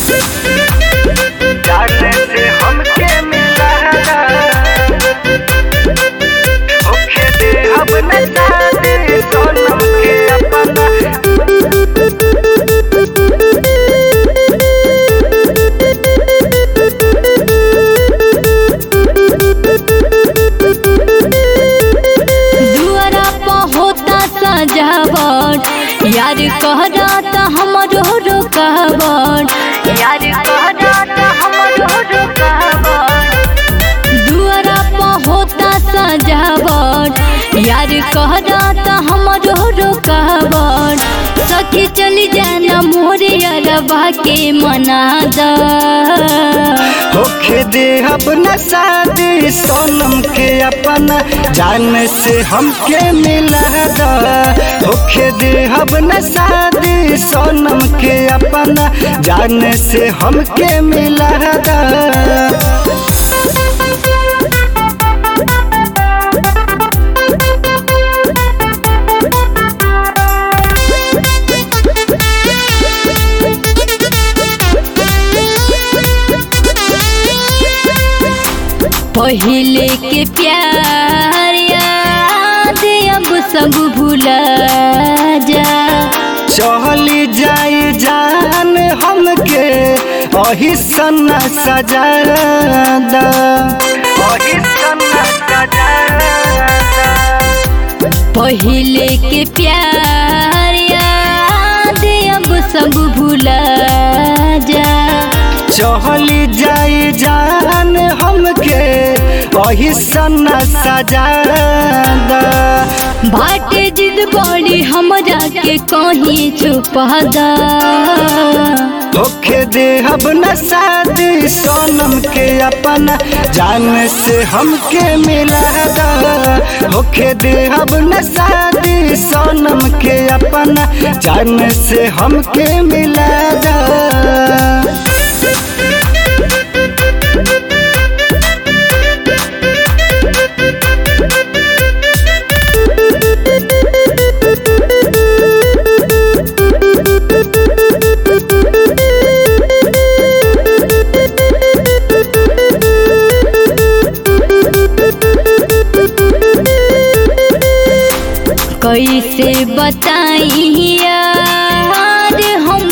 जाने से हमके मिला होखे दे अब न शादी सोनम के अपना दुआरा पर होता सजावट यार कहरा त हमरो रुकावट यार कहरा त हमरो रुकावट दुआरा पर होता सजावट यार कहरा त हमरो रुकावट सखी चली जाना मोरे अरबा के मना दा होखे दे अब न शादी सोनम के अपना जान से हमके मिला दा होखे दे अब न शादी सोनम के अपना जान से हमके मिला दा पहिले के प्यार याद अब सब भूला जा चली जाई जान हमके अही सन्ना सजादा अही सन्ना सजादा पहिले के प्यार याद अब सब भूला जा चली जाई जान हमके अही सन्ना सजादा बाटे जिद बड़ी हमरा के कहीं छुपा दा होखे दे अब न शादी सोनम के अपना जान से हमके मिला दा होखे दे अब न शादी सोनम के अपना जान से हमके मिला दा कैसे बताई यार हम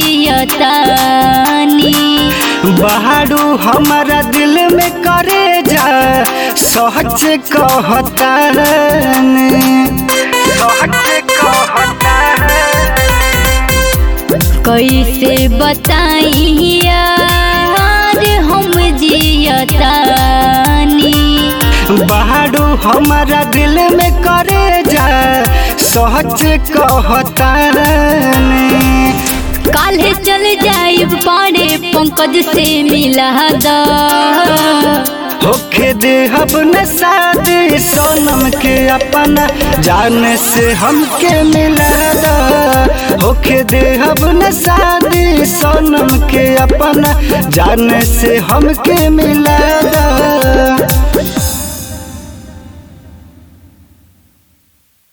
जियतानी बहारू हमारा दिल में करे जा सच कहता सच कहता कैसे बताई यार हम जियतानी बहारू हमारा दिल में करे जा सच कहता काल्हे चल जाइब पाड़े पंकज से मिला दा होखे दे अब न शादी सोनम के अपना जान से हमके मिला दा होखे दे अब न शादी सोनम के अपना जान से हमके मिला दा